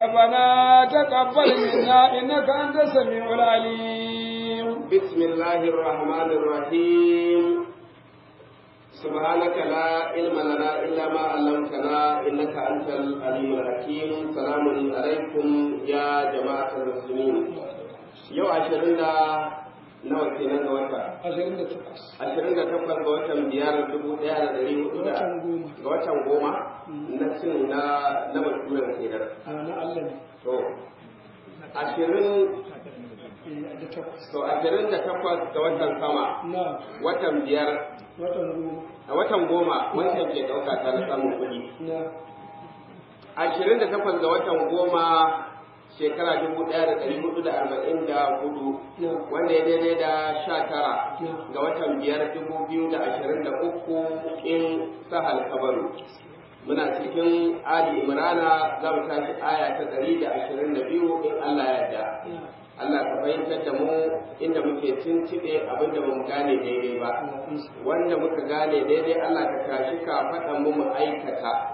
ربنا تقبل منا إنك أنت السميع العليم بسم الله الرحمن الرحيم سبحانك لا علم لنا إلا ما علمتنا إنك أنت العليم الحكيم سلام عليكم يا جماعة المسلمين يوم عشرين nawa kenan ga wata? ashirin da takwas Ashirin da takwas ga watan biyar dubu ɗaya da ɗari hudu da Watan goma. ga watan goma na cin na na baturen kenan. a na Allah ne To, ashirin eh, da takwas to ashirin da takwas ga watan sama na watan biyar watan goma a watan goma wancan ke ɗauka ta na samun kuɗi. na Ashirin da takwas ga watan goma shekara dubu ɗaya da ɗari hudu da arba'in da hudu na wanda ya daidai da sha tara na ga watan biyar dubu biyu da ashirin da uku in sahal kabaru muna cikin ali imrana za mu tashi aya ta ɗari da ashirin da biyu in allah ya yarda na allah ka fahimtar da mu inda muke tuntuɓe abin da mu gane daidai ba wanda muka gane daidai allah ka tashi ka faɗa mu mu aikata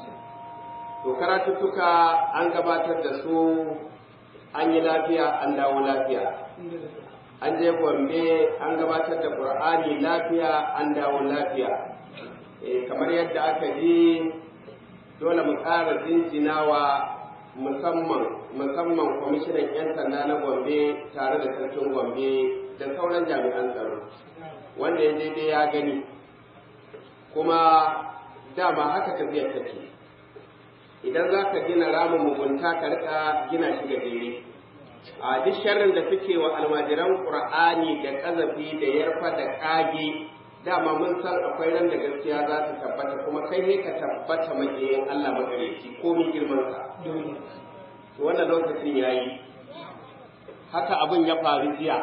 to karatuttuka an gabatar da su an yi lafiya an dawo lafiya an je gombe an gabatar da qur'ani lafiya an dawo lafiya eh kamar yadda aka ji dole mu ƙara jinjinawa musamman musamman kwamishinan 'yan sanda na gombe tare da sarkin gombe da sauran jami'an tsaro wanda ya daidai ya gani kuma dama haka tafiyar take idan za ka gina ramin mugunta ka rika gina shi gajere a duk sharrin da suke wa almajiran qur'ani da kazafi da yarfa da kage dama mun san akwai ran da gaskiya za su tabbata kuma kai ne ka tabbata makiyin Allah magareci ko min girman sa dole to wannan lokacin yayi haka abin ya faru jiya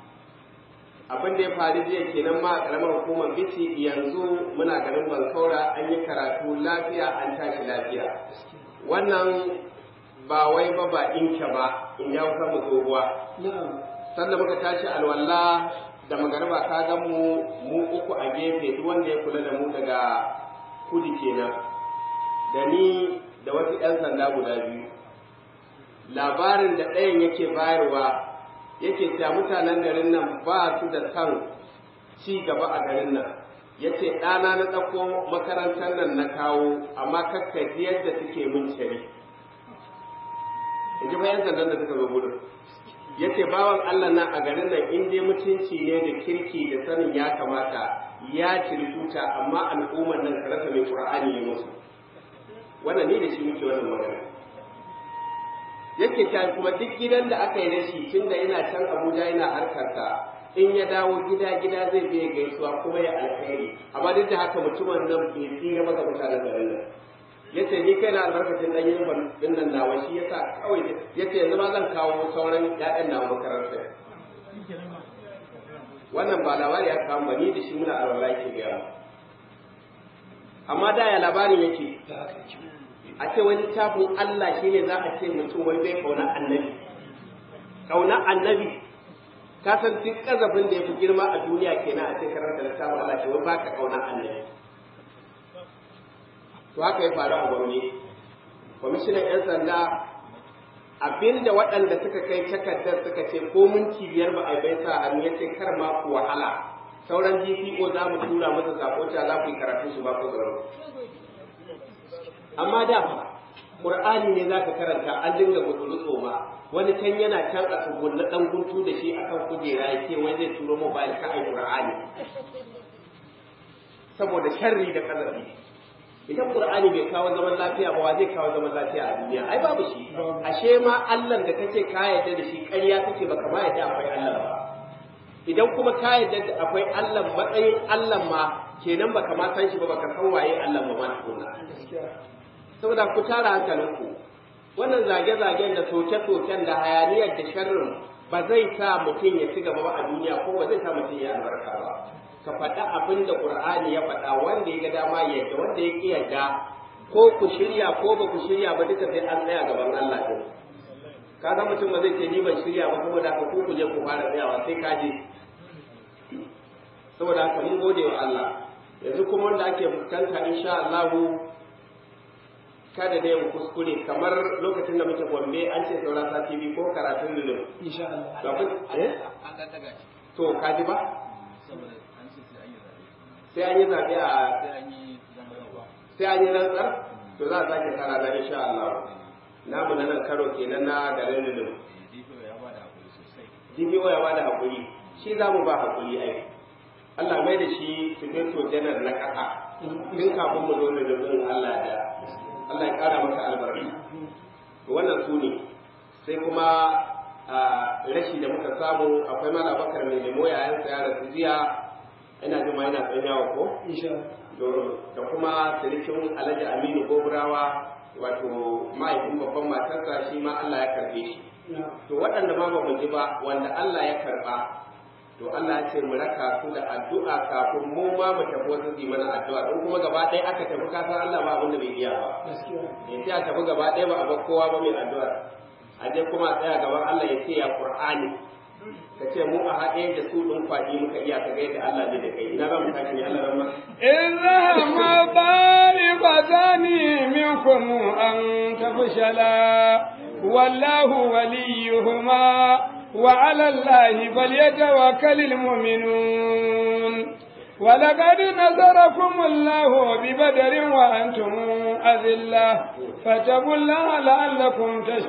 abin da ya faru jiya kenan ma a karamar hukumar bici yanzu muna garin bankaura an yi karatu lafiya an tashi lafiya wannan ba wai ba ba inke ba in ya wuka mu tsohuwa na'am sannan muka tashi alwala da magarba ka ga mu mu uku a gefe duk wanda ya kula da mu daga kudi kenan da ni da wasu 'yan sanda guda biyu labarin da ɗayan yake bayarwa yake cewa mutanen garin nan ba su da san ci gaba a garin nan yace ɗana na ɗauko makarantar nan na kawo amma kakkaji yadda suke mun cari in ji bayan sandan da suka zo gudun yace bawan Allah nan a garin nan in dai mutunci ne da kirki da sanin ya kamata ya ciri tuta amma al'ummar nan ka rasa mai qur'ani ne musu wannan ne da shi muke wannan magana yake ta kuma duk gidan da aka yi da shi tunda yana can Abuja yana harkarsa in ya dawo gida gida zai biya gaisuwa kuma ya alkhairi amma duk da haka mutumin nan bai tsira ba ga mutanen garin nan yace ni kai na albarkacin dan yin din nan nawa shi yasa kawai yace yanzu ma zan kawo sauran ƴaƴan nawa makaranta wannan ba labari ya kawo ba ni da shi muna alwala yake gaya amma da ya labarin yake da haka yake a ce wani tafin Allah shi ne za a ce mutum wai bai kauna annabi kauna annabi ka san duk kazafin da ya fi girma a duniya kenan a ce karanta da tafin Allah shi wai baka kauna annabi to haka ya faru a gwamnati kwamishinan 'yan sanda abinda waɗanda suka kai takardar suka ce ko minti biyar ba a bai sa hannu ya ce kar ma ku wahala sauran GPO za mu tura masa sako cewa za ku yi karatu su ba ku tsaro amma da fa Qur'ani ne zaka karanta an dinga gutsuru tsoma wani can yana can a tsugunna dan guntu da shi akan kujera ya ce wai zai turo mobile ka ai Qur'ani saboda sharri da kazafi idan Qur'ani bai kawo zaman lafiya ba wa zai kawo zaman lafiya a duniya ai babu shi ashe ma Allah da kake ka yarda da shi ƙarya kake baka ma yarda akwai Allah ba idan kuma ka yarda da akwai Allah matsayin Allah ma kenan baka ma san shi ba baka san waye Allah ba ma tukunna gaskiya saboda ku tara hankalinku wannan zage-zagen da soke-soken da hayaniyar da sharrin ba zai sa mutum ya ci gaba ba a duniya ko ba zai sa mutum ya albarka ba ka faɗa abin da ƙur'ani ya faɗa wanda ya ga dama ya yadda wanda ya ƙi yadda ko ku shirya ko ba ku shirya ba duka sai an tsaya gaban Allah ɗin ka ga mutum ba zai ce ni ban shirya ba saboda haka ku ku je ku fara tsayawa sai ka je saboda haka mun gode wa Allah yanzu kuma wanda ake fuskanta insha Allah kada da yin kuskure kamar lokacin da muke gombe an ce saura sati biyu ko karatun lulun insha Allah Ga kun- eh? an ɗan daga shi to kaji ba saboda an ce sai an yi zaɓe sai an yi zaɓe a sai an yi zama yawa sai an yi rantsar to za a sake kara da insha Allah namu na nan karo kenan na garin lulun dpo ya ba da hakuri sosai DPO ya bada hakuri shi za mu ba hakuri ai Allah mai da shi sufeto janar na ƙasa tun kafin mu zo da rubin Allah da Allah ya ƙara maka albarka to wannan su ne sai kuma a rashi da muka samu akwai mala bakar mai lemo yayan sa ya rasu jiya ina jin ma yana tsanyawa ko insha Allah To, da kuma sirikin alhaji aminu goburawa wato mahaifin babban matarsa shi ma Allah ya karbe shi na to waɗanda ma ba mu ji ba wanda Allah ya karɓa to Allah ya ce mu raka su da addu'a kafin mu ma mu tafi wasu su yi mana addu'a don kuma gaba ɗaya aka tafi ka san Allah ba abin da bai iya ba gaskiya ya ce a tafi gaba ɗaya ba a bar kowa ba mai addu'a a je kuma a tsaya gaban Allah ya ce ya Qur'ani ka ce mu a haɗe da su ɗin kwaɗi muka iya ka ga yadda Allah zai da kai ina za mu tashi ne Allah ramma إذا ما طالبتان منكم أن تفشلا والله وليهما وعلى الله فليتوكل المؤمنون ولقد نصركم الله ببدر وأنتم أذلة فاتقوا الله لعلكم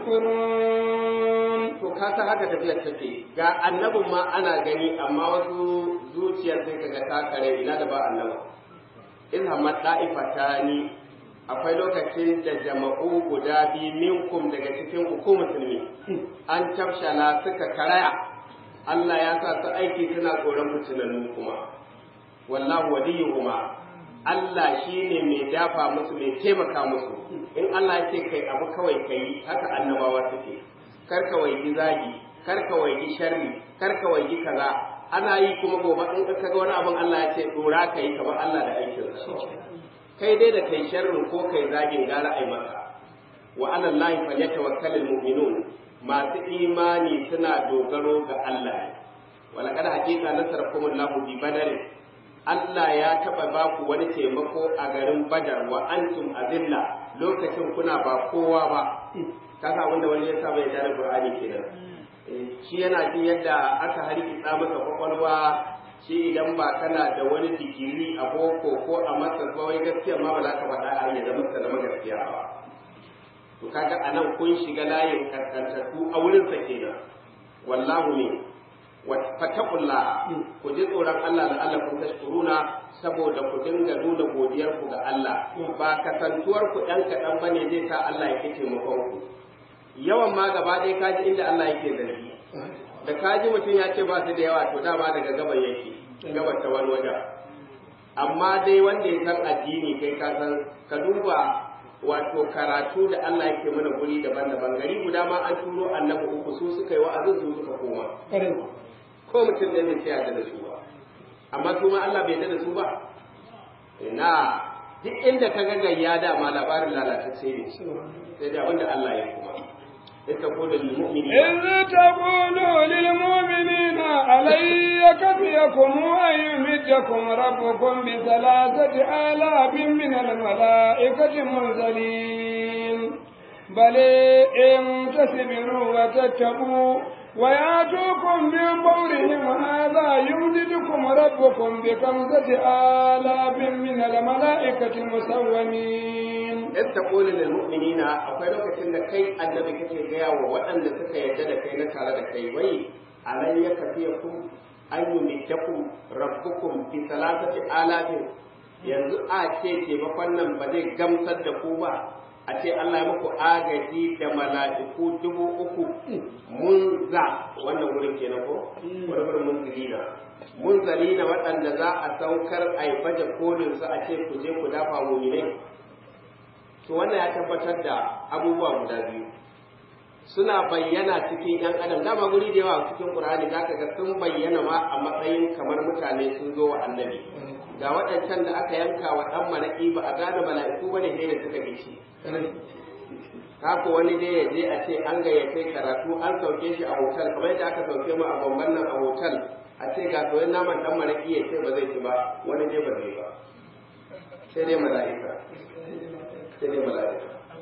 تشكرون to ka san haka tafiyar take ga annabin ma ana gani amma wasu zuciyar sai kaga ta kare ina da ba annaba in hamma da'ifatani akwai lokacin da jama'u guda biyu minkum daga cikin ku musulmi an tafshala suka karaya Allah ya sa su aiki suna tsoron fitinannu kuma wallahu waliyuhuma Allah shi ne mai dafa musu mai taimaka musu in Allah ya ce kai abu kawai kai haka annabawa suke kar ka waigi zagi kar ka waigi sharri kar ka waigi kaza ana yi kuma gobe in ka ga wani abin Allah ya ce dora kai kamar Allah da aikin sa kai dai da kai sharrin ko kai zagin gara ai maka wa ala Allah falyatawakkalul mu'minun masu imani suna dogaro ga Allah walaqad haqiqa nasarakumullahu bi badarin Allah ya taɓa ba ku wani taimako a garin Badar wa antum azilla lokacin kuna ba kowa ba kasa wanda wani ya saba ya da Qur'ani kenan shi yana jin yadda aka harkitsa masa kwakwalwa shi idan ba kana da wani digiri a boko ko a masa ba wai gaskiya ma ba za ka faɗa a ya zama zama gaskiya ba to kaga anan kun shiga layin kaskantattu a wurin sa kenan wallahu ne fattakullah ku ji tsoron Allah da Allah kun tashkuruna saboda ku dinga nuna godiyar ku ga Allah ba kasantuwar ku dan kaɗan bane zai sa Allah ya kice taimakon ku yawan ma gaba ɗaya kaji inda Allah yake zargi da kaji mutum ya ce ba su da yawa to dama daga gaban yake gaban ta wani wajen amma dai wanda ya san addini kai ka san ka duba wato karatu da Allah yake mana guri daban-daban gari guda ma an turo annabi uku su suka yi wa'azin su suka koma ƙwarai ko mutum ɗaya bai tsaya da su ba amma kuma Allah bai da su ba ina duk inda ka ga gayya dama labarin lalatacce ne sai da abinda Allah ya kuma ita ko da mu'mini إذ تقولوا للمؤمنين ألن يكفيكم أن يمدكم ربكم بثلاثة آلاف من الملائكة منزلين بل إن تصبروا وتتقوا ويأتوكم من فورهم هذا يمددكم ربكم بخمسة آلاف من الملائكة مسومين in ta koli lil mu'minina akwai lokacin da kai annabi kake gaya wa waɗanda suka yarda da kai na tare da kai wai alan ya kafiyakum an yumiddakum rabbukum bi salatati alafin yanzu a ce taimakon nan ba zai gamsar da ku ba a ce Allah ya muku agaji da mala'iku dubu uku mun za wannan wurin kenan ko wani wurin mun zilina mun zalina waɗanda za a saukar a yi baje kolin su a ce ku je ku dafa muminai to wannan ya tabbatar da abubuwa guda biyu suna bayyana cikin ‘yan adam dama guri da yawa cikin ƙur'ani za ka ga sun bayyana ma a matsayin kamar mutane sun zo wa annabi ga waɗancan da aka yanka wa ɗan maraƙi ba a gane mala'iku ba ne sai da suka gishi haka wani dai ya je a ce an gayyace karatu an sauke shi a hotel kamar yadda aka sauke mu a bamban nan a hotel a ce ga soyayyen naman ɗan maraƙi ya ce ba zai ci ba wani dai ba zai ba sai dai mala'ika sai dai mala'ika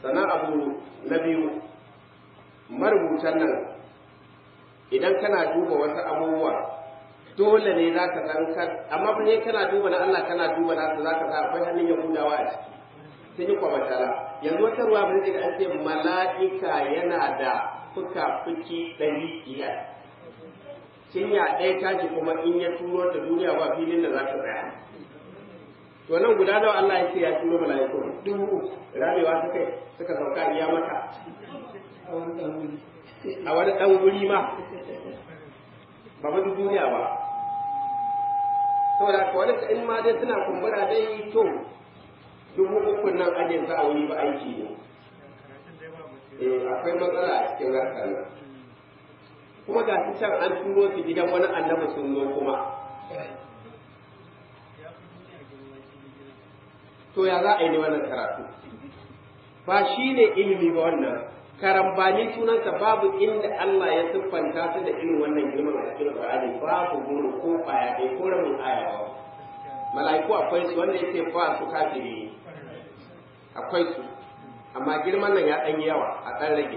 sannan abu na biyu marubutan nan idan kana duba wasu abubuwa dole ne za ka san kan amma fa ne kana duba na Allah kana duba na za ka sa akwai hannun yahudawa a ciki sun yi kwamatala yanzu wata ruwa ba zai an ce mala'ika yana da fuka-fuki ɗari biyar cinya ɗaya tashi kuma in ya turo ta duniya ba filin da za ta tsaya to nan guda nawa Allah ya ce ya turo mala'iku dubu uku ramewa ta kai suka sauka iya maka a wani ɗan wuri a wani ɗan guri ma ba ba duniya ba saboda haka wani in ma dai suna kumbura dai to dubu uku nan ajin sa a wuri ba aiki ne eh akwai matsala a cikin harkar nan kuma ga shi can an turo su gidan wani annabi sun zo kuma to ya za a yi ne wannan karatu ba shi ne ilimi ba wannan karambani sunansa babu inda Allah ya siffanta su da irin wannan girman a cikin Qur'ani babu guru ko kwaya ɗaya ko rabin aya ba mala'iku akwai su wanda yake ba su kafiri akwai su amma girman nan ya ɗan yi yawa a ɗan rage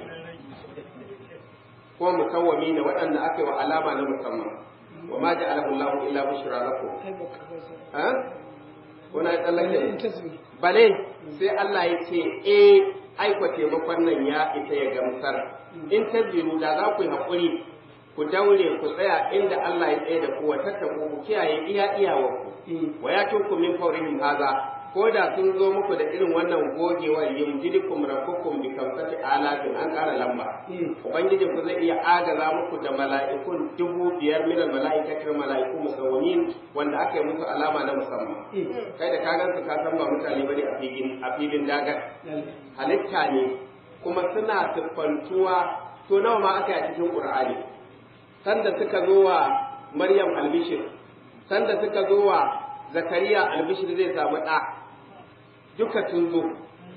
ko musawwami ne waɗanda aka yi wa alama na musamman wa ma ja'alahu Allahu illa bushra lakum ai ba ka ba sa ha kuna ya tsallake in tasbih bale sai Allah ya ce eh aiko taimakon nan ya ita ya gamsar in tabiru da za ku yi haƙuri ku daure ku tsaya inda Allah ya tsaye da ku wa tattaku ku kiyaye iya iyawarku wa ya tunku min faurihim haza ko da sun zo muku da irin wannan gogewar yumjidukum rabbukum bi kamsati alafin an ƙara lamba ubangijin ku zai iya agaza muku da mala'ikun dubu biyar min mala'ikatir mala'iku musawwimin wanda aka yi musu alama na musamman kai da ka gansu ka san ba mutane bane a filin a filin dagar halitta ne kuma suna siffantuwa to nawa ma aka yi a cikin qur'ani sanda suka zo wa maryam albishir sanda suka zo wa zakariya albishir zai samu ɗa duka sun zo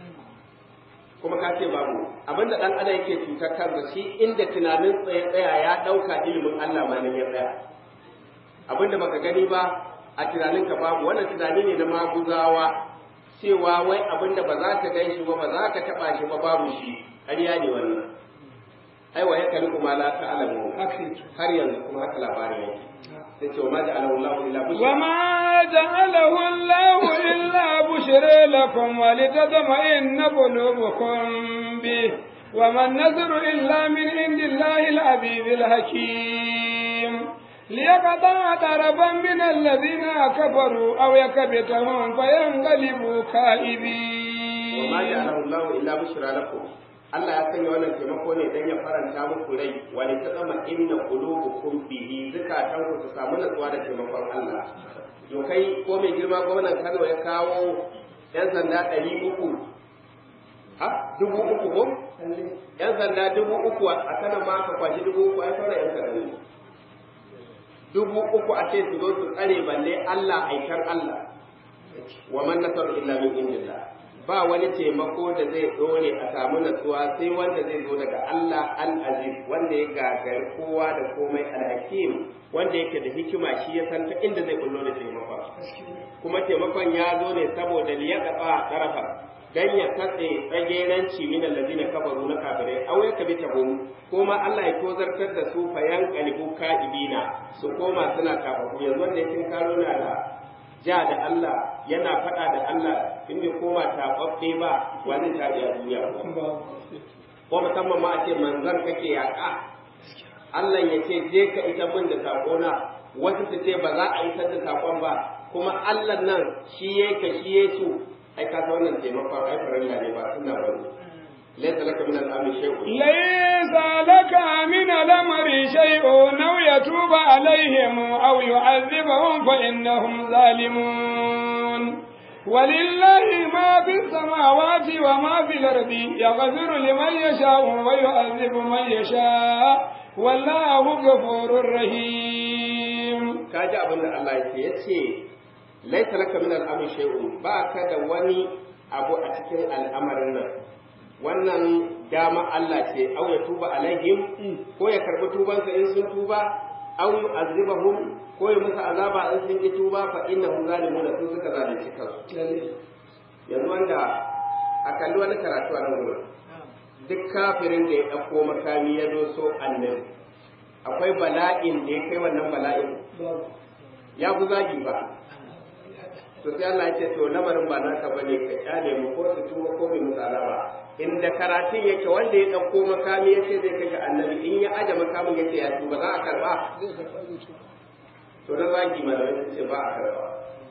kuma ka ce babu abinda ɗan adam yake cutar kansa shi inda tunanin tsaye tsaya ya ɗauka ilimin Allah ma ne ya tsaya abinda baka gani ba a tunaninka babu wannan tunani ne na maguzawa cewa wai abinda ba za ka gan shi ba ba za ka taɓa shi ba babu shi ƙarya ne wannan ai wa ya kalli kuma la ta'lamu haka yake har yanzu kuma haka labarin yake sai ce wa ma ja'alahu Allahu illa bushra وما جعله الله إلا بشرى لكم ولتطمئن قلوبكم به وما النذر إلا من عند الله العزيز الحكيم ليقطع طرفا من الذين كفروا أو يكبتهم فينقلبوا خائبين wa ma ja'alahu Allahu illa bushra lakum Allah ya sanya wannan taimako ne dan ya faranta muku rai wa li tazama inna qulubukum bihi zakatan ku su samu natsuwa da taimakon Allah to kai ko mai girma gwamnan Kano ya kawo yan sanda ɗari uku ha dubu uku ko yan sanda dubu uku a kanan ma ka kwashi dubu uku ai sauran yan sanda ne dubu uku a ce su zo su tsare balle Allah aikar Allah wa man nasaru illa min indillah ba wani taimako da zai dore a samu natsuwa sai wanda zai zo daga Allah al-aziz wanda ya gagari kowa da komai al-hakim wanda yake da hikima shi ya san ta inda zai kullo da taimakon kuma taimakon ya zo ne saboda liyaqata tarafa dan ya katse tsageranci min allazina kafaru na kafirai aw ya kabi tabum kuma Allah ya tozartar da su fayan qalibu kaibina su koma suna kafaru yanzu wanda yake karo na da ja da Allah yana faɗa da Allah in bai koma taɓaɓɓe ba wani ta a duniya ko musamman ma a ce manzan kake yaƙa Allah ya ce je ka ita min da saƙona wasu su ce ba za a isar da saƙon ba kuma Allah nan shi ya ka shi ya su ai ka san wannan taimakon ai farilla ne ba suna bane laysa laka min al-amri shay'un ليس لك من الأمر شيء أو يتوب عليهم أو يعذبهم فإنهم ظالمون ولله ما في السماوات وما في الأرض يغفر لمن يشاء ويعذب من يشاء والله غفور رحيم ka ji abin da Allah ya ce ya ce laisa laka min al'amri shay'un ba ka da wani abu a cikin al'amarin nan wannan dama Allah ce au ya tuba alaihim ko ya karbi tubansa in sun tuba au yu'azibahum ko ya musu azaba in sun ki tuba fa innahum zalimun sun suka zalunci kansu yanzu wanda a kalli wani karatu a nan wurin duk kafirin da ya ɗauko makami ya doso annabi akwai bala'in da ya kai wannan bala'in ya fi zagi ba to sai Allah ya ce to lamarin ba naka bane ka kyale mu ko su tuba ko bai musu alama inda karatun yake wanda ya ɗauko makami ya ce zai kashe annabi in ya aje makamin ya ce ya tuba za a karba to na zagi malamai sun ce ba a karba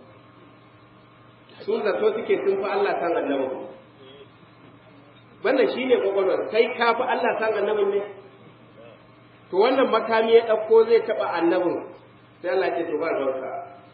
su zato suke sun fi Allah san annabi wannan shine kwakwalwar kai ka fi Allah san annabin ne to wannan makami ya ɗauko zai taɓa annabin sai Allah ce to ba ruwanka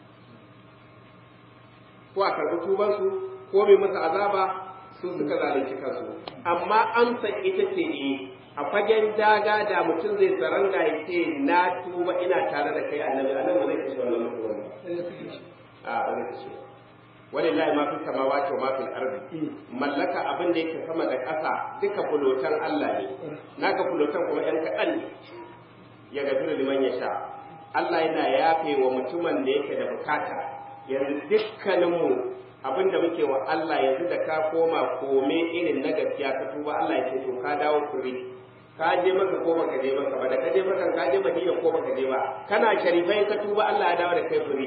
ko a karɓi tubansu ko mai masa azaba su suka zalunci kansu amma amsa ita ce ne a fagen daga da mutum zai saranga ya ce na tuba ina tare da kai annabi annabi ba zai kashe wannan mutum a ba zai kashe walillahi ma fi samawati wa ma fil ardi mallaka abin da yake sama da ƙasa duka fulotan Allah ne naka fulotan kuma yan kaɗan ne ya gafiru liman ya sha Allah yana yafe wa mutumin da yake da bukata yanzu dukkaninmu abin da muke wa Allah yanzu da ka koma kome irin na gaskiya ka tuba Allah ya ce to ka dawo kuri ka je maka ko baka je maka ba da ka je maka ka je madina ko baka je ba kana sharifai ka tuba Allah ya dawo da kai kuri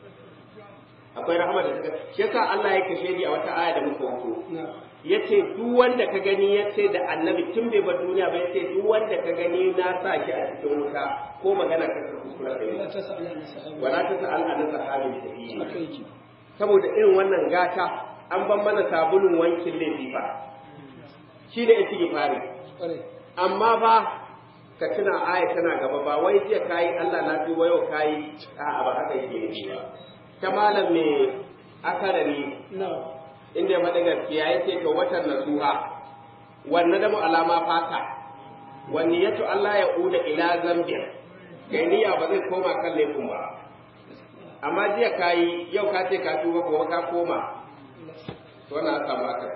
akwai rahama da suka shi yasa Allah ya kashe ni a wata aya da muka wuto yace duk wanda ka gani yace da annabi tun bai bar duniya ba yace duk wanda ka gani na sa shi a cikin wuta ko magana ka kuskura kai wala ta sa'al an sahabin sahihi saboda irin wannan gata an ban mana sabulun wankin laifi fa shi da yake fari amma ba ka tuna aya tana gaba ba wai jiya kayi Allah na tuba yau kayi a'a ba haka yake ne ba ta malam mai akarari inda ya faɗi gaskiya ya ce ga watan nasuha wanne da mu alama fata wani yato Allah ya uda ila zambia kai niyya ba zai koma kan laifin ba amma jiya ka yi yau ka ce ka tuba gobe ka koma to wannan aka maka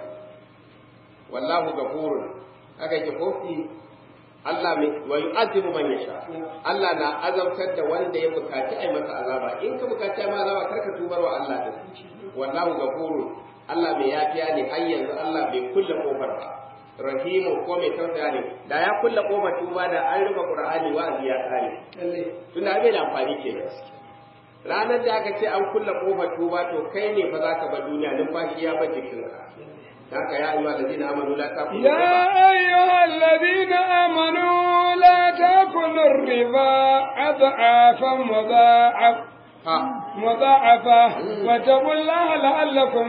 wallahu gafurun haka yake ko Allah mai wa yu'azibu man yasha Allah na azabtar da wanda ya bukaci ai masa azaba in ka bukaci ai masa azaba karka tubar wa Allah da wallahu gafurun Allah mai yafiya ne har yanzu Allah bai kulle kofar ba rahimu ko mai tausaya ne da ya kulle kofar tuba da an rufe qur'ani wa'azi ya kare tunda bai da amfani kenan ranar da aka ce an kulle kofar tuba to kai ne fa zaka bar duniya numfashi ya bar jikinka haka ya ayyuhal ladina amanu la taqulu يا أيها الذين آمنوا لا تأكلوا الربا أضعافا مضاعف ha مضاعفة واتقوا الله لعلكم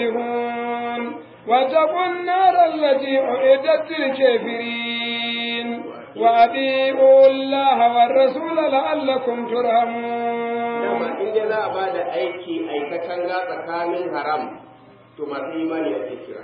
تفلحون واتقوا النار التي أعدت للكافرين وأطيعوا الله والرسول لعلكم dama ترحمون in dai za a ba da aiki aikatan ga tsakanin haram to masu imani ake kira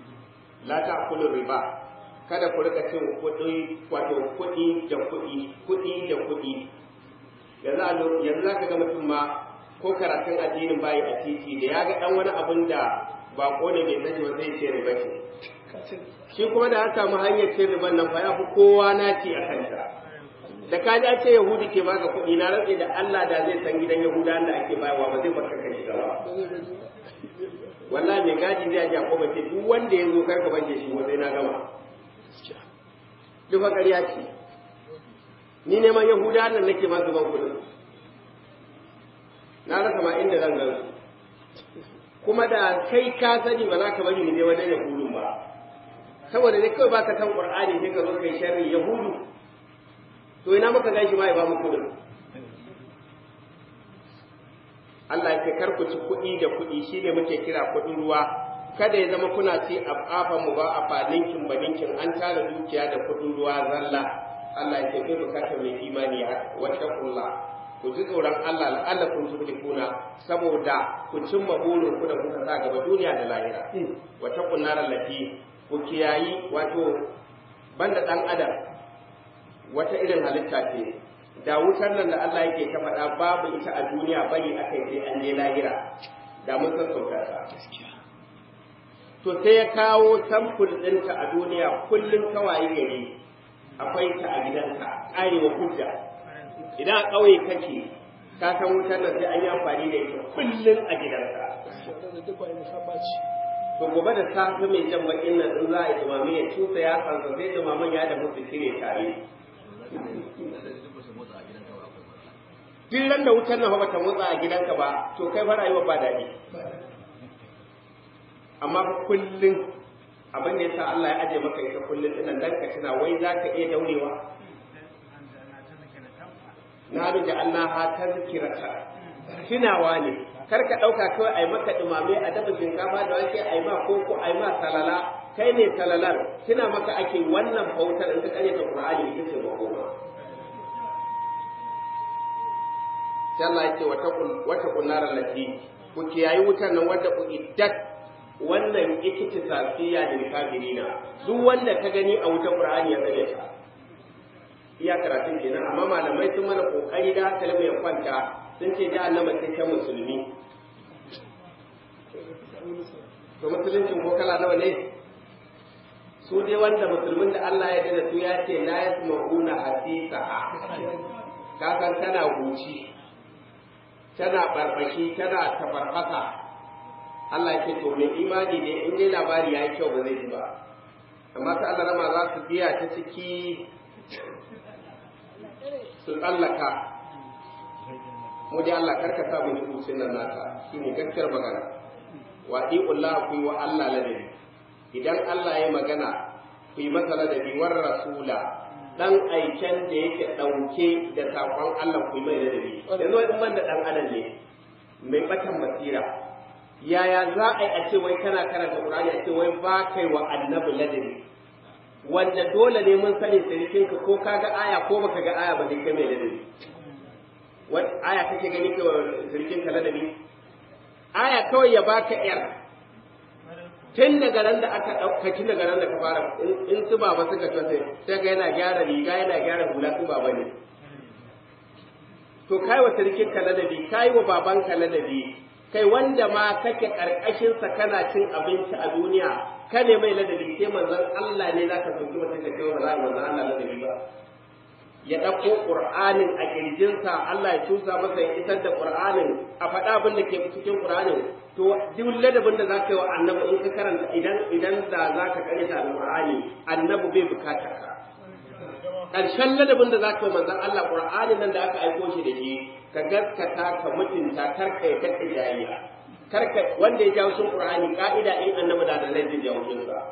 la ta'kulu riba kada ku rika cin kuɗi wato kuɗi da kuɗi kuɗi da kuɗi yanzu a lo- yanzu za ka ga mutum ma ko karatun addinin bayi a titi da ya ga ɗan wani abin da ba ne bai sani ba zai ce riba ce shi kuma da ya samu hanyar cin riban nan fa ya fi kowa naci a kanta da ka ji ce yahudi ke baka kuɗi na rantse da Allah da zai san gidan yahuda da ake bayarwa ba zai barka ka shiga ba wallahi mai gaji zai ji akwai ce duk wanda ya zo kar ka banke shi sai na gama duk fa ƙarya ce ni neman yahuda nan nake ma zuban kuɗin na rasa ma inda zan gan su kuma da kai ka sani ba za ka bari ni je wajen yahudun ba saboda ne kawai baka san qur'ani sai ka zo kai sharri yahudu to ina muka gan shi ma ya ba mu kudin Allah ya ce kar ku ci kuɗi da kuɗi shine muke kira kuɗin ruwa kada ya zama kuna ci a ƙafa mu ba a faninkin baninkin an tara dukiya da kuɗin ruwa zalla Allah ya ce kai bukatar mai imani ya wata kulla ku ji tsoron Allah la'alla kun tuflihuna saboda ku cimma burin ku da kuka sa gaba duniya da lahira wata kunnar lati ku kiyayi wato banda dan adam wata irin halitta ce da wutar nan da Allah yake ta faɗa babu ita a duniya bari akai sai an je lahira da mun san sauka ta to sai ya kawo samfur ɗinta a duniya kullum kawai gari akwai ta a gidanka ƙarewa hujja idan a ƙauye kake ka san wutar nan sai an yi amfani da ita kullum a gidanka to gobe da safe mai jan bakin nan in za a yi dumame ya cusa ya sansa sai dumaman ya da musu cire tare duk ran da wutar nan ba ta motsa a gidanka ba to kai fa rayuwa ba daɗi amma fa kullum abin da yasa Allah ya aje maka ita kullum dinan dan ka tuna wai za ka iya daurewa na da Allah ha tazkirata tunawa ne kar ka ɗauka kawai a yi maka ɗumame a dafa shinkafa da wake a yi ma koko a yi ma salala kai ne salalar tuna maka ake wannan bautar in ka kare ta Qur'ani ita ce makoma sai Allah ya ce wata kunnarar lati ku kiyayi wutar nan wadda ku iddat wannan ikiti safiya da kafirina duk wanda ka gani a wutar Qur'ani ya tsare ta iya karatun kenan amma malamai sun mana kokari da kalma ya kwanta sun ce jahannama sai ta musulmi to musuluncin ko kala nawa ne su dai wanda musulmin da Allah ya dana su ya ce la yasma'una hasisa ka san tana huci tana barbashi tana tafarfasa Allah ya ce to mai imani ne in dai labari yayi kyau ba zai ji ba amma ta Allah rama za su biya ta ciki su tsallaka mu dai Allah karka sa mu hukuncin nan naka shine gaskiyar magana wa Allah ku yi wa Allah ladabi idan Allah ya magana ku yi masa ladabi war rasula dan aiken da yake dauke da sakon Allah ku yi mai ladabi yanzu wani ban da dan adam ne mai batan basira yaya za a yi a ce wai kana karanta Qur'ani a ce wai ba kai wa annabi ladabi wanda dole ne mun sani sirikinka ko kaga aya ko baka ga aya ba dai kai mai ladabi wani aya kake gani ka sirikinka ladabi aya kawai ya baka yar tun daga nan da aka ɗauka tun daga nan da ka fara in su baba suka ce sai ga yana gyara riga yana gyara hula su baba ne to kai wa sirikin ka ladabi kai wa baban ka ladabi kai wanda ma kake karkashin sa kana cin abinci a duniya ka ne mai ladabi sai manzon Allah ne zaka sauki mutum ka kai wa manzon Allah ladabi ba ya ɗauko ƙur'anin a ƙirjinsa Allah ya cusa masa ya isar da ƙur'anin a faɗa abin da ke cikin ƙur'anin to duk ladabin da za ka yi wa annabi in ka karanta idan idan da za ka karanta alƙur'ani annabi bai bukata ka ƙarshen ladabin da za ka yi manzon Allah ƙur'anin nan da aka aiko shi da shi ka gaskata ka mutunta kar ka yi kakka jayayya kar ka wanda ya jawo shin ƙur'ani ka'ida in annabi da da zai jawo shin sa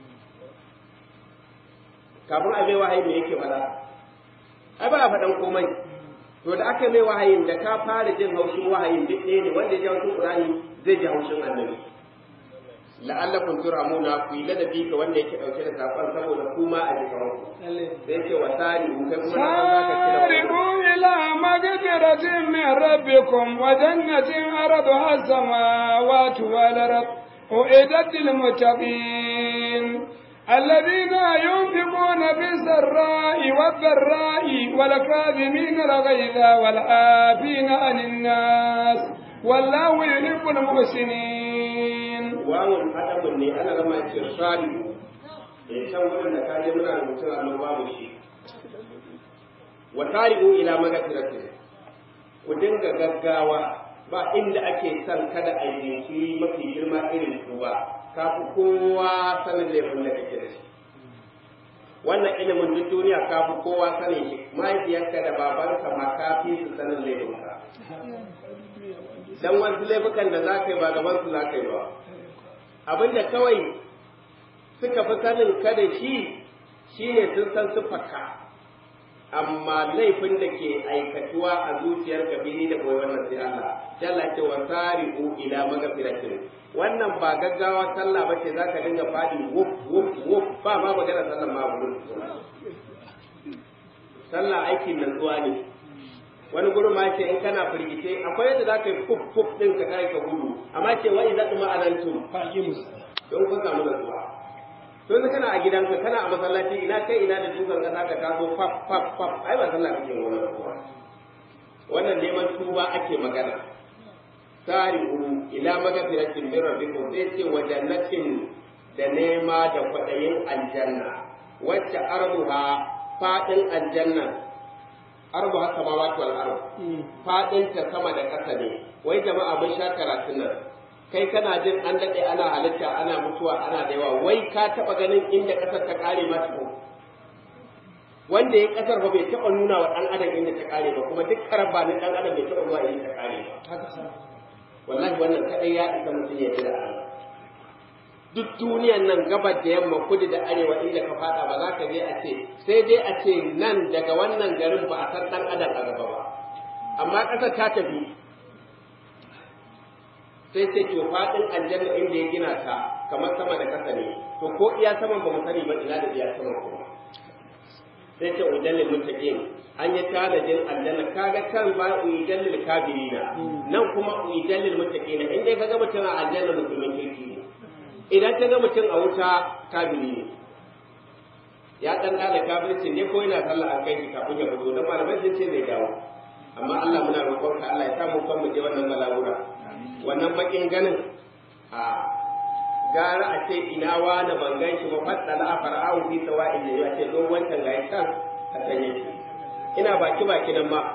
kafin a bai wahayi me yake faɗa ai ba a faɗan komai to da aka mai wahayin da ka fara jin haushin wahayin duk ɗaya ne wanda ya ji haushin Qur'ani zai ji haushin annabi la'allakum turamuna ku yi ladabi ga wanda yake ɗauke da saƙon saboda kuma a jikin ku sai ce wa sari ku kai kuma na za ka سارعوا إلى مغفرة من ربكم وجنة عرضها السماوات والأرض أعدت للمتقين الذين ينفقون في السراء والضراء والكاظمين الغيظ والعافين عن الناس والله يحب المحسنين wawun adabun ne ana zama ce sari da can wurin da kaje muna rubutun allo babu shi wa tarihu ila magfiratin ku dinga gaggawa ba inda ake son kada a yi jinkiri mafi girma irin tuba ka fi kowa sanin laifin da kake da shi wannan ilimin duk duniya ka fi kowa sanin shi mahaifiyarka da babanka ma ka fi su sanin laifinka dan wasu laifukan da za ka yi ba gaban su za ka yi ba abinda kawai suka fi sanin ka da shi shine sun san siffarka amma laifin da ke aikatuwa a zuciyar kabili da koyi wannan sai Allah jalla ce wa sari'u ila magfiratin wannan ba gaggawa sallah ba ce zaka dinga fadi wuf wuf wuf ba ma magana sallah ma gurin sallah aikin nutsuwa ne wani gurin ma ce in kana firgice akwai yadda zaka yi fuf fuf din ka kai ka gudu amma ce wa idza tuma alantum faqimus don kun samu nutsuwa to yanzu kana a gidanka kana a masallaci ina kai ina da dukan kasa ka taso faf faf faf ai ba sallah kake wannan kuwa wannan neman tuba ake magana sari'u ila magfiratin min rabbikum sai ce wa jannatin da nema da kwadayin aljanna wacce arduha fadin aljanna arduha samawati wal ard fadin ta sama da ƙasa ne wai jama'a mun sha karatun nan kai kana jin an daɗe ana halitta ana mutuwa ana da yawa wai ka taɓa ganin inda ƙasar ta ƙare ma tukun wanda ya ƙasar ba bai taɓa nuna wa ɗan adam inda ta ƙare ba kuma duk karaba na ɗan adam bai taɓa zuwa inda ta ƙare ba wallahi wannan kaɗai ya isa mutum ya ji da Allah duk duniyan nan gabar da yamma kudu da arewa inda ka fada ba za ka je a ce sai dai a ce nan daga wannan garin ba a san dan adam a gaba ba amma ƙasar ta tafi sai ce to faɗin aljanna inda ya gina ta kamar sama da ƙasa ne to ko iya saman ba mu sani ba ina da iya saman kuma sai ce udallil muttaqin an yi tanadin aljanna kaga kan ba udallil kafirina nan kuma udallil muttaqin in dai kaga mutum a aljanna musulmin kirki ne idan ta ga mutum a wuta kafiri ne ya dan da kafircin ne ko yana sallah an kai shi kafin ya fito dan malamai sun ce zai dawo amma Allah muna roƙon ka Allah ya sa mu kan mu je wannan balagura wannan bakin ganin a gara a ce ina wani ban gan shi ba fadda la fara'u fi sawa'in ne ya ce don wancan ga kan a san yake ina baki baki nan ma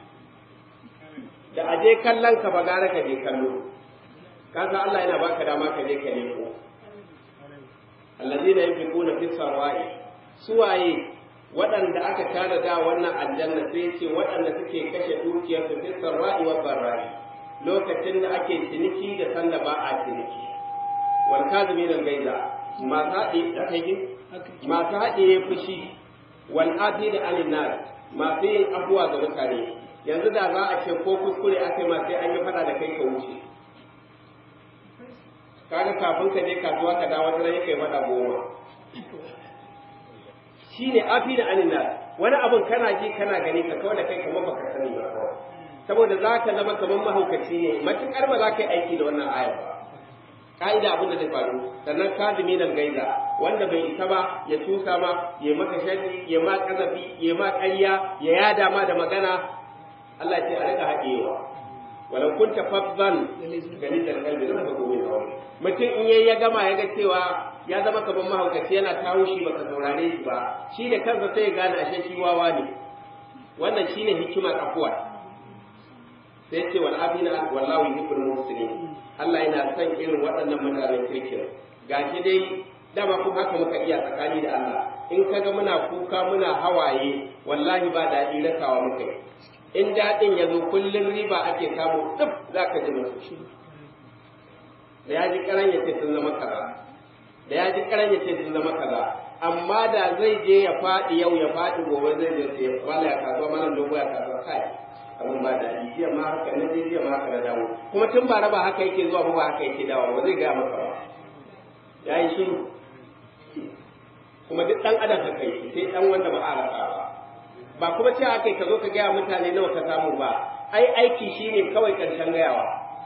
da aje kallon ka ba gara ka je kallo kaga Allah yana baka dama ka je ka nemo allazina yunfiquna fi sarwa'i suwaye waɗanda aka tara da wannan aljanna sai ce waɗanda suke kashe dukiyar su fi sarwa'i wa barra'i lokacin da ake ciniki da sanda ba a ciniki wal kazimin al-gaiza masu haɗe da kai masu haɗe fushi wal ati da anin nas masu yin abuwa ga mutane yanzu da za a ce ko kuskure aka yi ma sai an yi faɗa da kai ka wuce kaga kafin ka je kasuwa ka dawo wata ran kai mata goma shine afi da anina wani abun kana ji kana gani ka kawai da kai kamar baka sani ba saboda za ka zama kamar mahaukaci ne matukar ba za ka yi aiki da wannan ayar ba ka'ida abin da zai faru sannan kadimi nan gaiza wanda bai isa ba ya tusa ma ya maka sharri ya ma kazafi ya ma ƙarya ya yada ma da magana Allah ce a rika haɗewa walau kunta faddan galizal qalbi lam takun min qawli mutum in yayi ya gama ya ga cewa ya zama kaman mahaukaci yana tawo shi baka saurare shi ba shi da kansa sai ya gane ashe shi wawa ne wannan shine hikimar afuwa sai ce wal afina wallahu yuhibbul muhsinin Allah yana son irin waɗannan mutanen kirkin gashi dai dama kuma haka muka iya tsakani da Allah in kaga muna kuka muna hawaye wallahi ba daɗi rakawa muka yi in daɗin ya zo kullum riba ake samu duk za ka ji masu shi da ya ji karan ya ce sun zama kaza da ya ji karan ya ce sun zama kaza amma da zai je ya faɗi yau ya faɗi gobe zai je sai wala ya kasuwa mana dogo ya kasuwa kai abin ba daɗi jiya ma haka na je jiya ma haka na dawo kuma tun ba raba haka yake zuwa ba haka yake dawo ba zai gaya maka ba ya yi shiru kuma duk ɗan adam haka yake sai ɗan wanda ba a rasa ba ba kuma cewa kai ka zo ka gaya mutane nawa ka samu ba ai aiki shine kawai karshen gayawa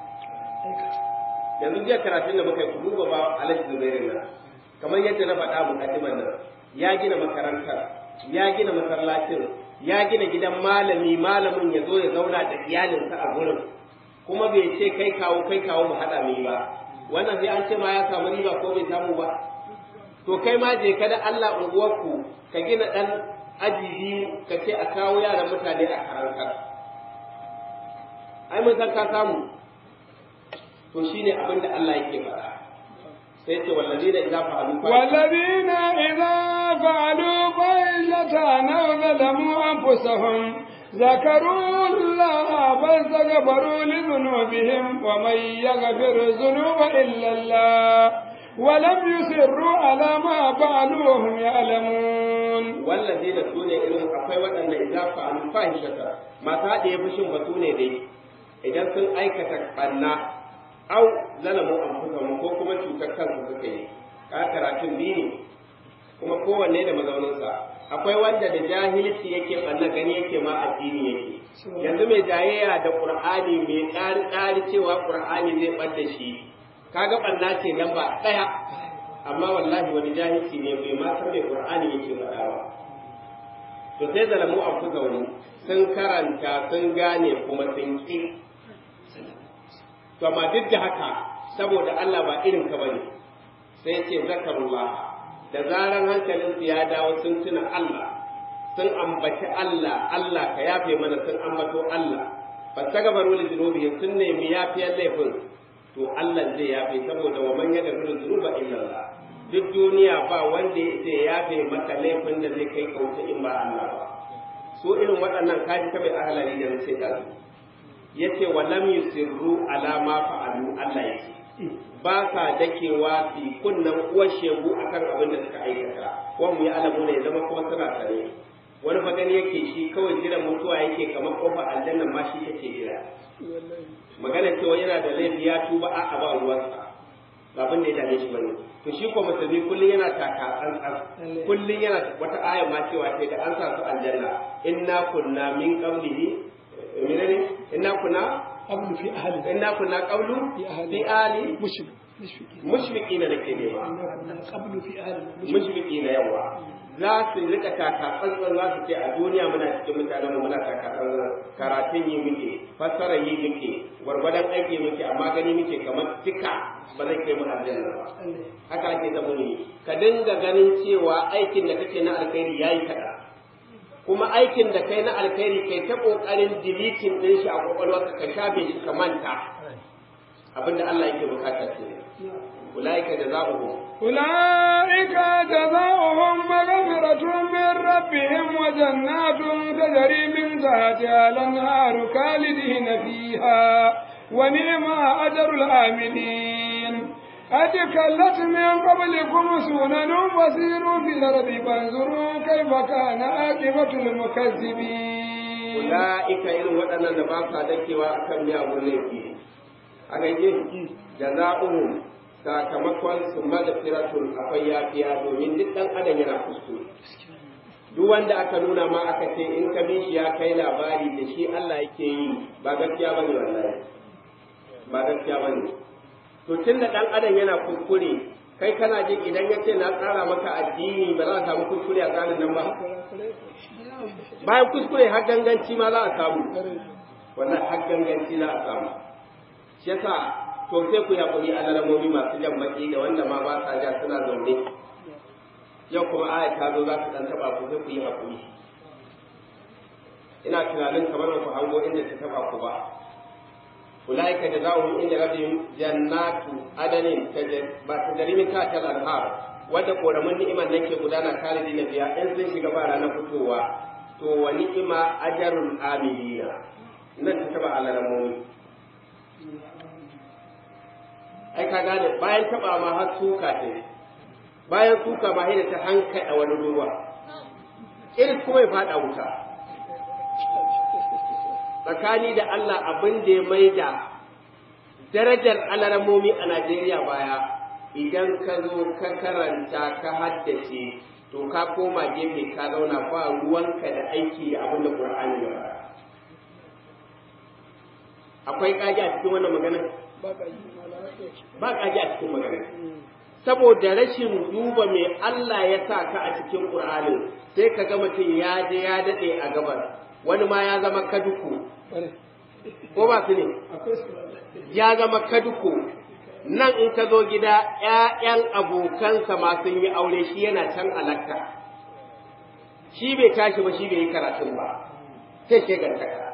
yanzu jiya karatun da muka yi duba ba alhaji zubairu nan kamar yadda na faɗa mukaddiman nan ya gina makarantar ya gina masallacin ya gina gidan malami malamin ya zo ya zauna da iyalinsa a gurin kuma bai ce kai kawo kai kawo mu haɗa mai ba wannan sai an ce ma ya samu riba ko bai samu ba to kai ma je ka da Allah unguwarku ka gina ɗan aji biyu ka ce a kawo yaran mutane a karantar ai mun san ka samu to shine abin da Allah yake faɗa sai ce wallazina idza fa'alu والذين إذا فعلوا فاحشة أو ظلموا أنفسهم ذكروا الله فاستغفروا لذنوبهم ومن يغفر الذنوب إلا الله ولم يصروا على ما فعلوا وهم يعلمون wallazina sune irin akwai waɗanda idza fa'alu fahishata masu haɗe fushin ba sune dai idan sun aikata ɓanna au zalamu anfusahum ko kuma cutar kansu suka yi ka karatun biyu ne kuma kowanne da mazauninsa akwai wanda da jahilci yake ɓanna gani yake ma addini yake yanzu mai jayayya da qur'ani mai ƙari ƙari cewa qur'ani zai ɓadda shi kaga ɓanna ce nan ba ɗaya amma wallahi wani jahilci ne bai ma san mai qur'ani yake faɗa ba to sai zalamu anfusahum sun karanta sun gane kuma sun ƙi to amma duk da haka saboda Allah ba irin ka bane sai ce zakarullah da zaran hankalin su ya dawo sun tuna Allah sun ambaci Allah Allah ka yafe mana sun ambato Allah fastagbaru li dhunubihim sun nemi yafiyar laifin to Allah zai yafe saboda wa man yaghfiru dhunuba illa Allah duk duniya ba wanda ya yafe maka laifin da zai kai kauta in ba Allah ba su irin waɗannan kaji ta mai ahalari da sai da su yace wa lam yusirru ala ma fa'alu Allah yake ba sa dakewa fi kunnan uwar shegu akan abin da suka aikata wa mu ya alamu ne zama kuma suna tare wani fa gani yake shi kawai jiran mutuwa yake kamar kofa aljanna ma shi yake jira magana cewa yana da laifi ya tuba a a ba ruwansa abin da ya dame shi bane to shi ko musulmi kullun yana taka tsantsan kullun yana wata aya ma cewa sai da an sa su aljanna inna kunna min qablihi menene inna kunna قبل في أهل inna kunna qablu في أهل fi ali مشرك مشركين mushfiqina nake nema قبل في أهل mushfiqina yawa za su rika taka tsantsan za su ce a duniya muna cikin mutanen mu muna taka tsantsan karatun yi muke fassara yi muke gwargwadon aiki muke amma gani muke kamar tika ba zai kai mu aljanna ba haka ake zama ne ka dinga ganin cewa aikin da kake na alkhairi yayi kaɗan kuma aikin da kai na alkhairi kai ta kokarin deleting din shi a kwakwalwarka ka shafe shi ka manta abinda Allah yake bukata ce ulaika jazaohum أولئك جزاؤهم مغفرة من ربهم وجنات تجري من تحتها الأنهار خالدين فيها ونعم أجر العاملين قد كلت من قبلكم سنن وسيروا في الأرض فانظروا كيف كان عاقبة المكذبين ulaika irin waɗannan da ba sa dakewa akan miyagun laifi a gaje jazaohum sakamakon su magfiratun akwai yafiya domin duk ɗan adam yana kuskure duk wanda aka nuna ma aka ce in ka bi shi ya kai labari da shi Allah yake yi ba gaskiya bane wallahi ba gaskiya bane to tun da ɗan adam yana kuskure kai kana jin idan ya ce na tsara maka addini ba za a samu kuskure a tsarin nan ba bayan kuskure har ganganci ma za a samu wannan har ganganci za a samu shi yasa to sai ku yaƙuri alalamomi masu jan baki da wanda ma ba sa ja suna zaune yau kuma aya ta zo za su ɗan taɓa ku sai ku yi haƙuri ina tunanin kamar ba ku hango inda ta taɓa ku ba ulaika jazaohum inda rabbihim jannatu adanin ba tajri min tahtiha al-anhar wadda koramin ni'imar nan ke gudana khalidi na biya in sun shiga ba ranar fitowa to wa ni'ima ajrul amilina nan ta taba alalamomi ai ka gane bayan taba ma har suka ce bayan suka ma da ta hankali wani ruwa irin kuma ya fada wuta tsakani da Allah abin da ya mai da darajar alaramomi a Najeriya baya idan ka zo ka karanta ka haddace to ka koma gefe ka zauna ba ruwanka da aiki da abin da Qur'ani ya faɗa akwai kaji a cikin wannan magana ba kaji a cikin magana saboda rashin duba mai Allah ya sa ka a cikin Qur'ani sai ka ga mutum ya je ya dade a gabar wani ma ya zama kaduku ko ba su ne ya zama kaduku nan in ka zo gida ‘ya'yan abokansa ma sun yi aure shi yana can alakka shi bai tashi ba shi bai yi karatun ba sai ke gantaka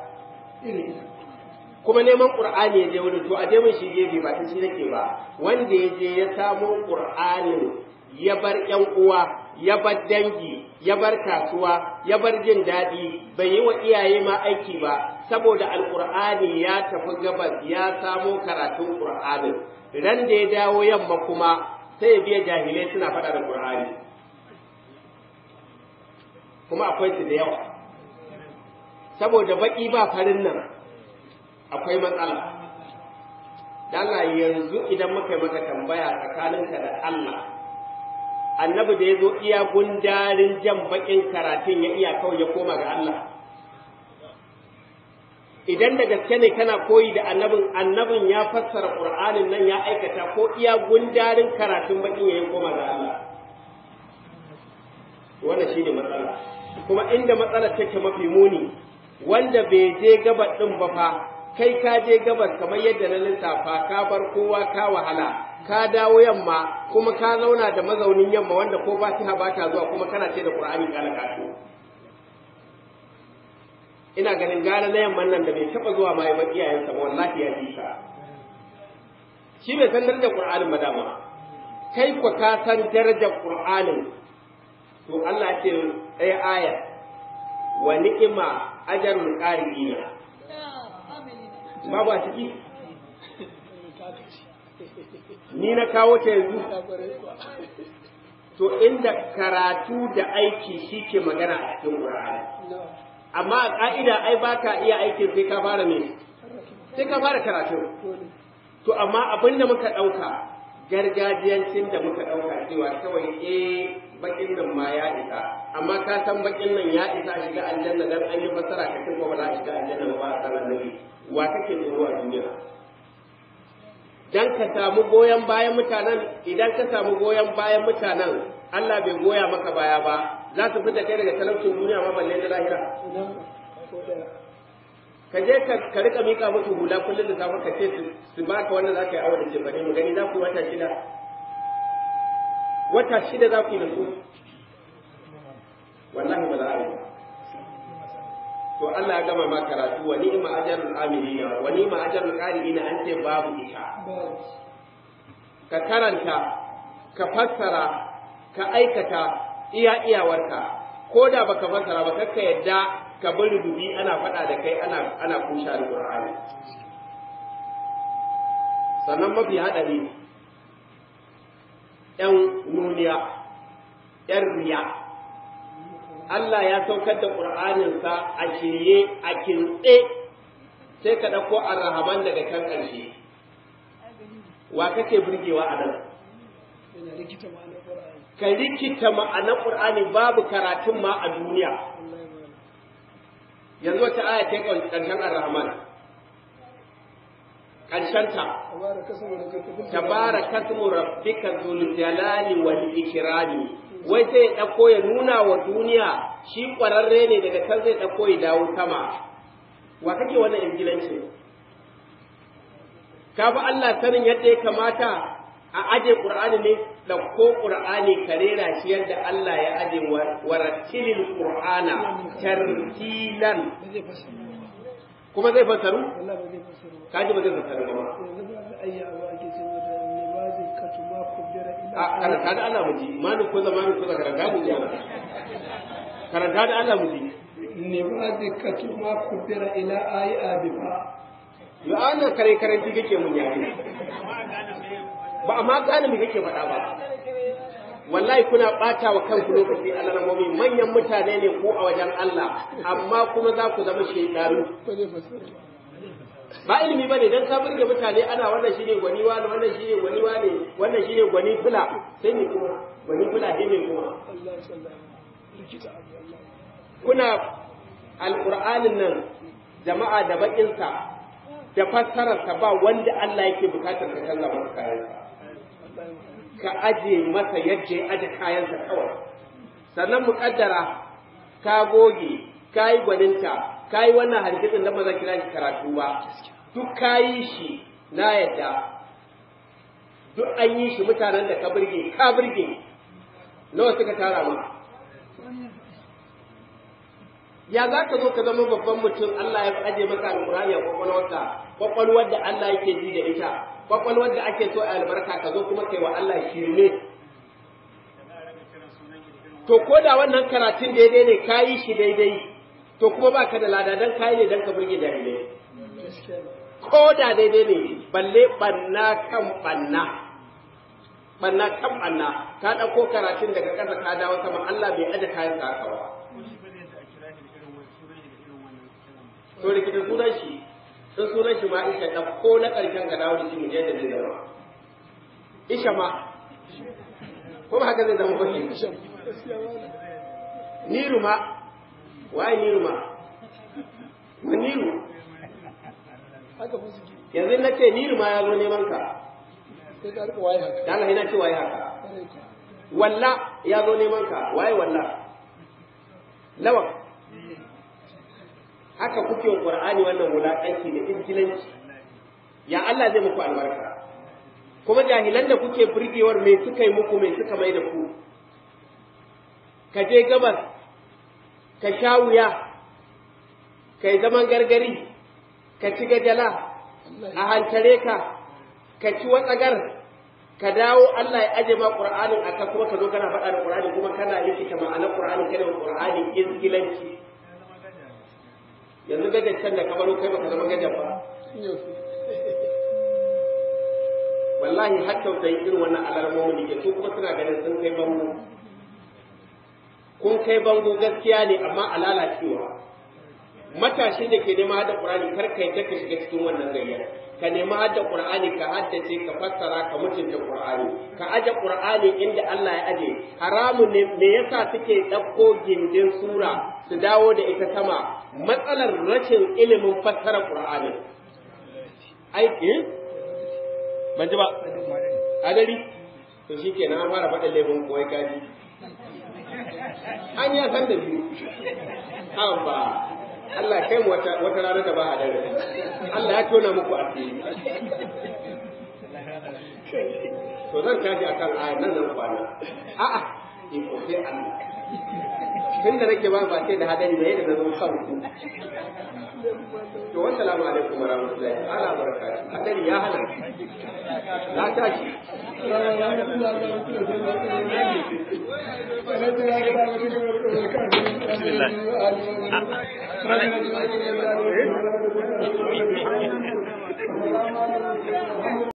kuma neman ƙur'ani ya je wani to a je mun shi gefe ba ta shi nake ba wanda ya je ya samo ƙur'anin ya bar ‘yan uwa ya bar dangi ya bar kasuwa ya bar jin daɗi bai yi wa iyaye ma aiki ba saboda alƙur'ani ya tafi gabas ya samo karatun ƙur'anin ran da ya dawo yamma kuma sai ya biya jahilai suna faɗa da ƙur'ani kuma akwai su da yawa saboda baƙi ba farin nan akwai matsala Allah yanzu idan muka yi maka tambaya tsakaninka da Allah annabi da ya zo iya gundarin jan bakin karatun ya iya kawai ya koma ga Allah idan da gaske ne kana koyi da annabin annabin ya fassara qur'anin nan ya aikata ko iya gundarin karatun bakin ya koma ga Allah wannan shine matsala kuma inda matsalar take mafi muni wanda bai je gabar din ba fa kai ka je gabas kamar yadda na lissafa ka bar kowa ka wahala ka dawo yamma kuma ka zauna da mazaunin yamma wanda ko fatiha ba ta zuwa kuma kana ce da qur'ani kana kato ina ganin gara na yamman nan da bai taba zuwa ma ya bar iyayensa ba wallahi ya fi ka shi bai san darajar qur'anin ba dama kai ku ka san darajar qur'anin to Allah ce ɗaya aya wa ni'ima ajrul qari'ina babu a ciki ni na kawo ta yanzu to inda karatu da aiki shi ke magana a cikin Qur'ani amma a ka'ida ai ba ka iya aikin sai ka fara me sai ka fara karatu to amma abin da muka ɗauka gargajiyancin da muka ɗauka cewa kawai eh bakin nan ma ya isa amma ka san bakin nan ya isa a shiga aljanna dan an yi fassara ka ce ba za a shiga aljanna ba a san annabi wa kake tsoro a duniya dan ka samu goyon bayan mutanen idan ka samu goyon bayan mutanen Allah bai goya maka baya ba za su fita kai daga talaucin duniya ma balle na lahira ka je ka rika mika musu hula kullum da safe ka ce su baka wanda za ka yi awa da cefane mu gani za ku yi wata shida wata shida za ku yi da su wallahi ba za a yi ba to Allah ya gama ma karatu wa ni'ma ajrul amilina wa ni'ma ajrul qari'ina an ce babu ita ka karanta ka fassara ka aikata iya iyawarka ko da baka fassara ba kakka yadda ka bari dubi ana faɗa da kai ana ana kusha alqur'ani sannan mafi haɗari ‘yan nuniya, ‘yan riya, Allah ya saukar da ƙur'aninsa a shirye a kintse sai ka ɗauko arrahaman daga kan ƙarshe. Wa kake burgewa a nan? Ka rikita ma'anar ƙur'ani babu karatun ma a duniya. Yanzu wata aya ta ƙarshen arrahaman. ƙarshenta. Tabara kasmu rabbika zul jalali wal ikrami. wai sai ya ɗauko ya nuna wa duniya shi ƙwararre ne daga can zai ɗauko ya dawo sama wa kake wannan ingilanci ka fi Allah sanin yadda ya kamata a aje ƙur'ani ne ɗauko ƙur'ani ka rera shi yadda Allah ya aje warattilil ƙur'ana tartilan kuma zai fasaru kaji ba zai fasaru ba a karanta da Allah mu ji mani ko zama ko da karanta mu ji karanta da Allah mu ji ne ba zai katu ma kubira ila ayi adifa yo ana kare karanti kake mun yare ba amma gane me kake faɗa ba wallahi kuna ɓata wa kanku lokaci alalamomi manyan mutane ne ko a wajen Allah amma kuma za ku zama shekaru ba ilimi bane dan ka burge mutane ana wannan shine gwani wani wannan shine gwani wani wannan shine gwani fula sai ne kuma gwani fula sai ne kuma kuna alqur'anin nan jama'a da bakin sa da fassarar sa ba wanda Allah yake bukatar ka canza masa kayan ka aje masa yadda ya aje kayan sa kawai sannan muƙaddara ka goge ka yi gwaninta ka yi wannan hadisin da ba za kira shi karatu ba duk ka yi shi na yadda duk an yi shi mutanen da ka burge ka burge nawa suka tara ma ya za ka zo ka zama babban mutum Allah ya aje maka alƙur'ani a kwakwalwarka kwakwalwar da Allah yake ji da ita kwakwalwar da ake so a albarka ka zo kuma kai wa Allah shirme to ko da wannan karatun daidai ne ka yi shi daidai to kuma ba ka da lada dan kayi ne dan ka burge jahilai ko da daidai ne balle banna kan banna banna kan banna ka ɗauko karatun daga ƙasa ka dawo sama Allah bai aje kayan sa haka ba to rikita sunan shi sun sunan shi ma isha ɗauko na ƙarshen ka dawo da shi mu je da zai zama isha ma ko ba haka zai zama ba niru ma waye niru ma ma niru yanzu na ce niru ma ya zo neman ka da Allah ina ce waye haka walla ya zo neman ka waye walla lawan haka kuke wa qur'ani wannan wulaƙanci da injilanci ya Allah zai muku albarka kuma jahilan da kuke burgewar me suka yi muku me suka mai da ku ka je gabas ka sha wuya ka yi zaman gargari ka ci gajala a hantare ka ka ci watsagar ka dawo Allah ya aje ma Qur'anin aka kuma ka zo kana faɗa da Qur'ani kuma kana rikita ma'anar Qur'ani kana da Qur'ani izgilanci yanzu gajan can da kamar kai baka zama gajan ba wallahi har tausayi irin wannan alarmomin da ke su kuma suna ganin sun kai bango kun kai bango gaskiya ne amma a lalacewa matashi da ke nema hada Qur'ani kar ka yadda ka shiga cikin wannan gayya ka nema hada Qur'ani ka haddace ka fassara ka mutunta Qur'ani ka aje Qur'ani inda Allah ya aje haramun ne me yasa suke ɗauko gindin sura su dawo da ita sama matsalar rashin ilimin fassara Qur'ani aiki ban ji ba adari to shikenan an fara faɗin laifin koyi kaji an ya san da biyu amma Allah kai mu wata wata rana da ba a dare Allah ya tona muku asiri to zan tashi akan ayat nan zan kwana a'a iko sai Allah tun da nake ba ba sai da hadari da yadda zo kan ku to wassalamu alaikum wa rahmatullahi ta'ala wa barakatuh hadari ya hana na tashi Bismillah.